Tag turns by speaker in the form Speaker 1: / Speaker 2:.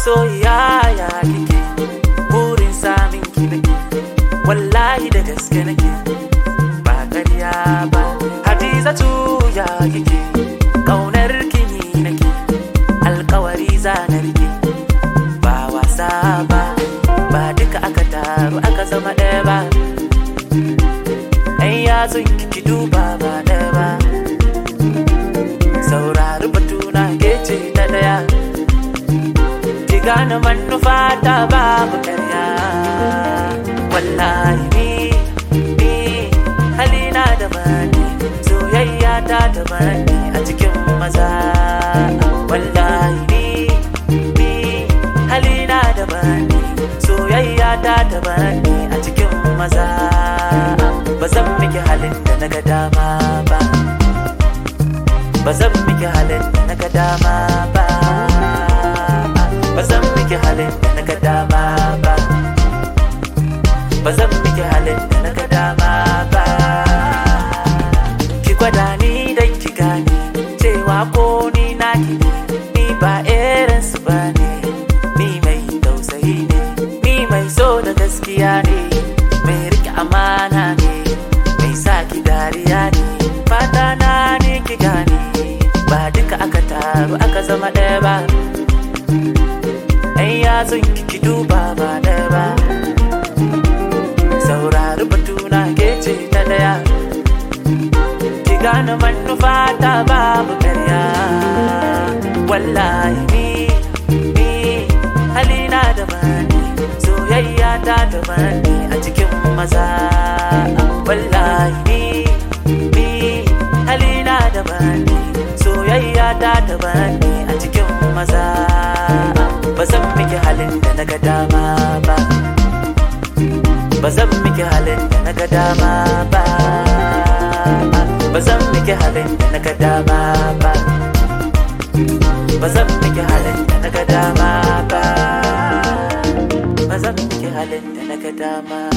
Speaker 1: masoyiya ya kike burin samin ki nake wallahi da gaske nake ba ƙarya ba hadizatu ya kike ƙaunar kini nake alkawari zanar ki ba wasa ba ba duka aka taru aka zama ɗaya ba ɗan yatsun ki duba ba ɗaya ba saurari batuna ke ce ta ɗaya ki gane manufa ta babu ƙarya wallahi ni ni halina da bani soyayya ta da bani a cikin maza wallahi ni ni halina da bani soyayya ta da bani a cikin maza ba zan miki halin da na ga dama ba ba zan miki halin da na ga dama ba ba zan miki halin da na ga dama ba ba zan miki halin da na ga dama ba ki gwada ni dan ki gane cewa ko ni naki ne ni ba irin su ba ne ni mai tausayi ne ni mai so da gaskiya ne mai rike amana ne mai sa ki dariya ne fata na ne ki gane ba duka aka taru aka zama ɗaya ba ɗan yatsun ki ki duba ba ɗaya ba saurari batuna ke ce ta ɗaya ki gane manufa ta babu ƙarya wallahi ni ni halina da bani soyayya ta da bani a cikin maza wallahi ni ni halina da bani soyayya ta da bani a cikin maza ba zan miki halin da na ga dama ba ba zan miki halin da na ga dama ba ba zan miki halin da na ga dama ba ba zan miki halin da na ga dama ba ba zan miki halin da na ga dama